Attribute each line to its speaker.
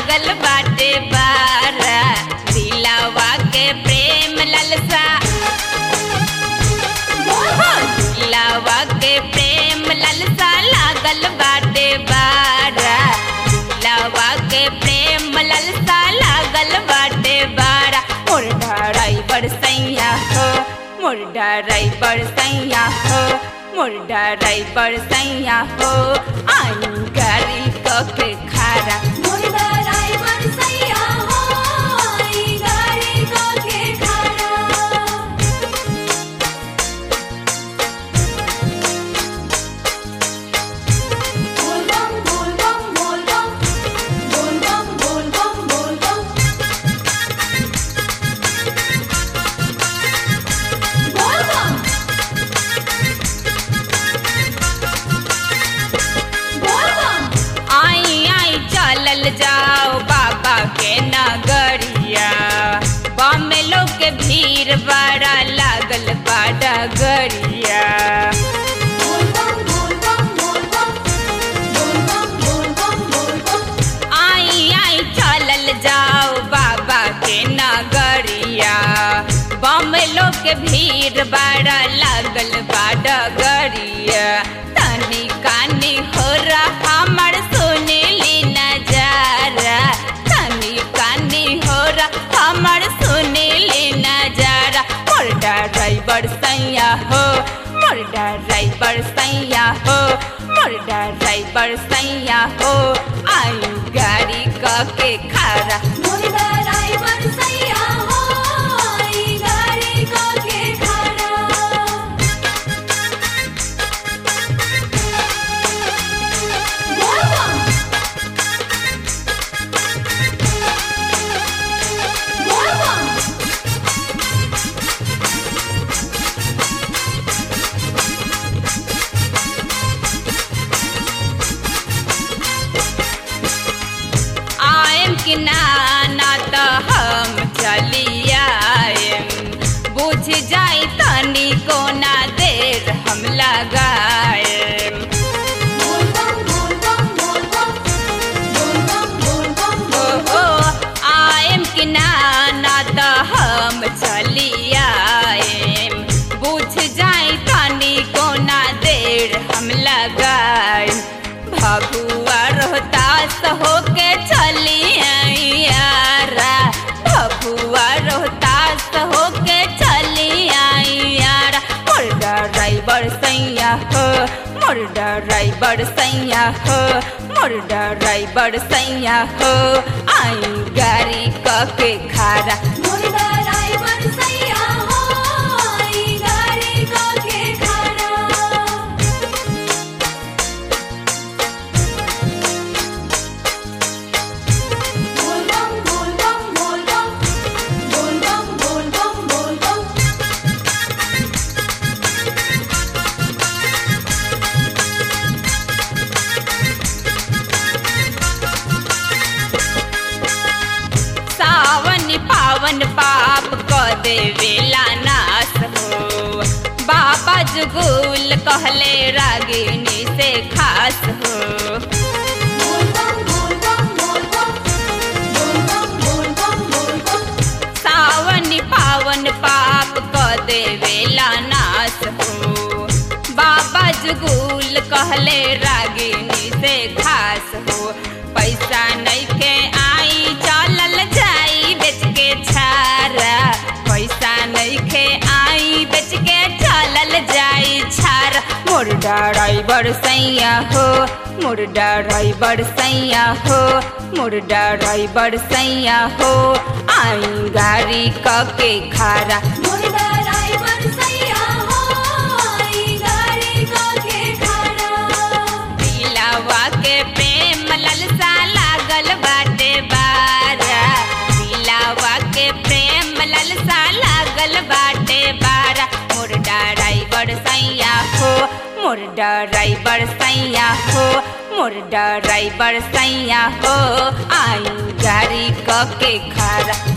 Speaker 1: लागल बाटे बारा दिलावा के प्रेम ललसा दिलावा के प्रेम ललसा लागल बाटे बारा दिलावा के प्रेम ललसा लागल बाटे बारा मोर ड्राइवर सैया हो मोर ड्राइवर सैया हो मोर ड्राइवर सैया हो आई गाड़ी क के खारा आई आई चलल जाओ बाबा के नगरिया बम लोग के भीड़ बड़ा लागल बा डगरिया आई आई चलल जाओ बाबा के नगरिया बम लोग के भीड़ बड़ा लागल बा डगरिया तनी कानी हो रहा हमर सुनीली नजारा तनी कानी हो रहा हमर सुनीली नजारा मोर ड्राइवर सैया हो मोर ड्राइवर सैया हो मोर ड्राइवर सैया हो आई गाड़ी क के खारा आएम कि ना ना त हम चली आएम बुझ जाई तनी कोना देर हम लगाएम ओ ओ आएम कि ना ना त हम चली आएम बुझ जाई तनी कोना देर हम लगाएम भगुआ रोहतास होके चली आई यारा भगुआ रोहतास होके चली आई यारा मोर ड्राइवर सैया हो मोर ड्राइवर सैया हो मोर ड्राइवर सैया हो आई गाड़ी क के खारा सावन पावन पाप क देवेला नाश हो बाबा जुगुल कहले रागिनी से खास हो सावन पावन पाप क देवेला नाश हो बाबा जुगुल कहले रागिनी से खास हो पैसा नइखे आई चलल जाई बेच के छारा पैसा नइखे आई बेच के चलल जाई छारा मोर ड्राइवर सैया हो मोर ड्राइवर सैया हो मोर ड्राइवर सैया हो आई गाड़ी क के खारा दिलावा के प्रेम ललसा लागल बाटे बारा दिलावा के प्रेम ललसा लागल बाटे बारा मोर ड्राइवर सैया हो मोर ड्राइवर सैया हो मोर ड्राइवर सैया हो आई गाड़ी क के खारा